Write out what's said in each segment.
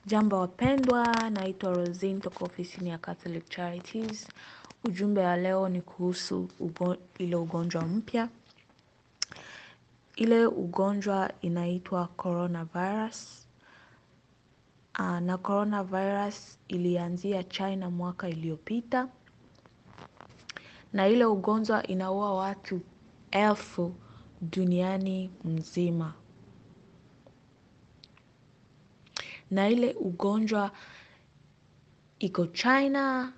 Jambo wapendwa, naitwa Rosine toka ofisini ya Catholic Charities. Ujumbe wa leo ni kuhusu ugo, ile ugonjwa mpya. Ile ugonjwa inaitwa coronavirus. Uh, na coronavirus ilianzia China mwaka iliyopita, na ile ugonjwa inaua watu elfu duniani mzima. Na ile ugonjwa iko China,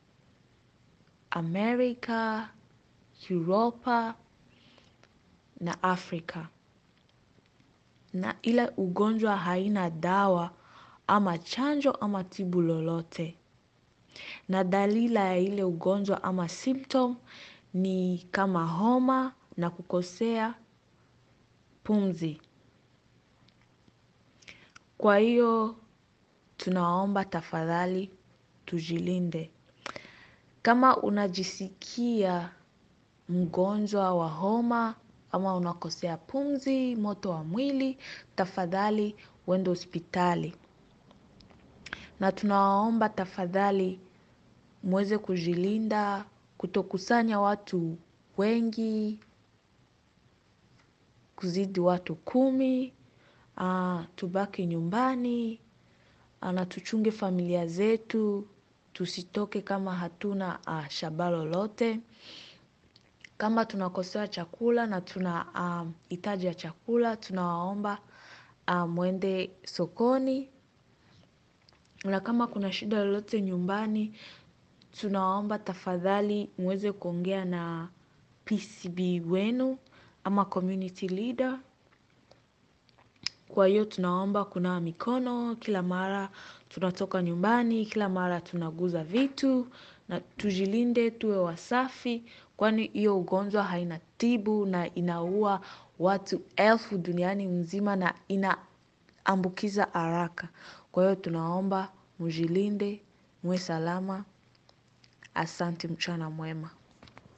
Amerika, Europa na Afrika. Na ile ugonjwa haina dawa ama chanjo ama tibu lolote. Na dalila ya ile ugonjwa ama symptom ni kama homa na kukosea pumzi. Kwa hiyo tunaomba tafadhali tujilinde. Kama unajisikia mgonjwa wa homa ama unakosea pumzi, moto wa mwili, tafadhali uende hospitali. Na tunawaomba tafadhali muweze kujilinda, kutokusanya watu wengi, kuzidi watu kumi, uh, tubaki nyumbani, uh, na tuchunge familia zetu, tusitoke kama hatuna uh, shaba lolote. Kama tunakosewa chakula na tuna um, hitaji ya chakula, tunawaomba uh, mwende sokoni. Na kama kuna shida lolote nyumbani, tunawaomba tafadhali muweze kuongea na PCB wenu ama community leader. Kwa hiyo tunaomba kunawa mikono kila mara tunatoka nyumbani, kila mara tunaguza vitu na tujilinde, tuwe wasafi, kwani hiyo ugonjwa haina tibu na inaua watu elfu duniani mzima na inaambukiza haraka. Kwa hiyo tunaomba mujilinde, muwe salama. Asante, mchana mwema.